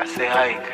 I say hike.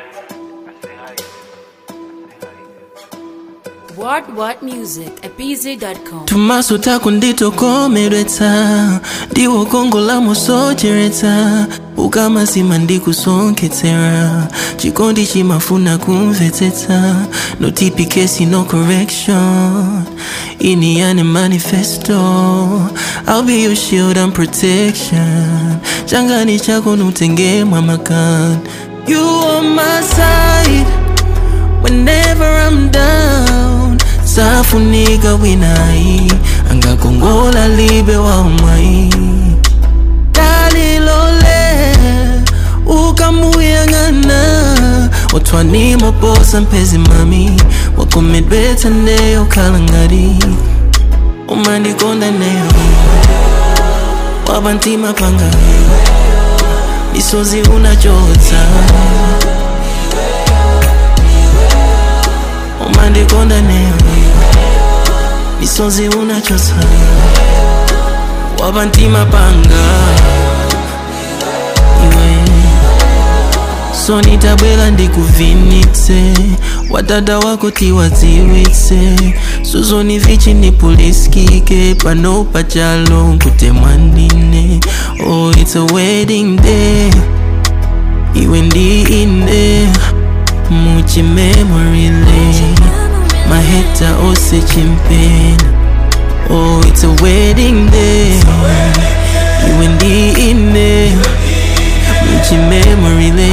What What Music at bz.com. tumaso tako nditokomeretsa ndiwo kongo la musocheretsa ukamasima ndikusonketsera chikondi chimafuna kumvetsetsa no tipikesi no correction ini yani manifesto i'll be your shield and protection changani chako nutengemwa makan you on my side Whenever I'm down safunika winai angakongola libe wa umai dalilole ukamuyang'ana otwani moposa mpezi mami wakomedweta neyo kalangari umandikonda neyo wabantima panga misozi unachotsa umandikonda neyo misozi unachotsa wabantima panga iwe so nitabwela ndikuvinitse wadada wako tiwadziwitse suzoni vichi nipuliskike pano pachalo nkutemwanine oh it's a wedding day iwe ndi ine muchi memory lane maheta ose chimpeni oh it's a wedding day iwe ndi ine muchi memory lane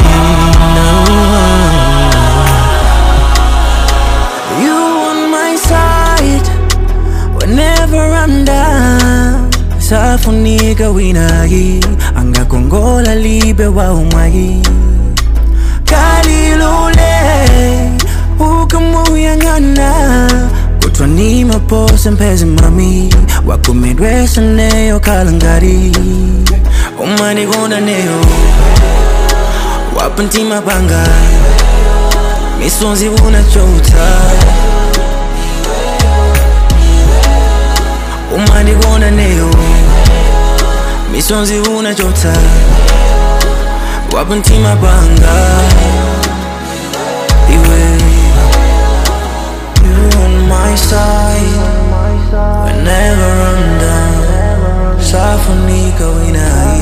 no. you on my side whenever I'm down safunika winagi angakongola libe wa umwagi kalilule ukamuyang'ana kutwa ni maposa mpezi mami wakumedwesa neyo kalangari umanikonda neyo wapantima panga misonzi unachota umanikonda neyo misonzi unachota wapantima panga iwe you on my side whenever I'm down safunika winai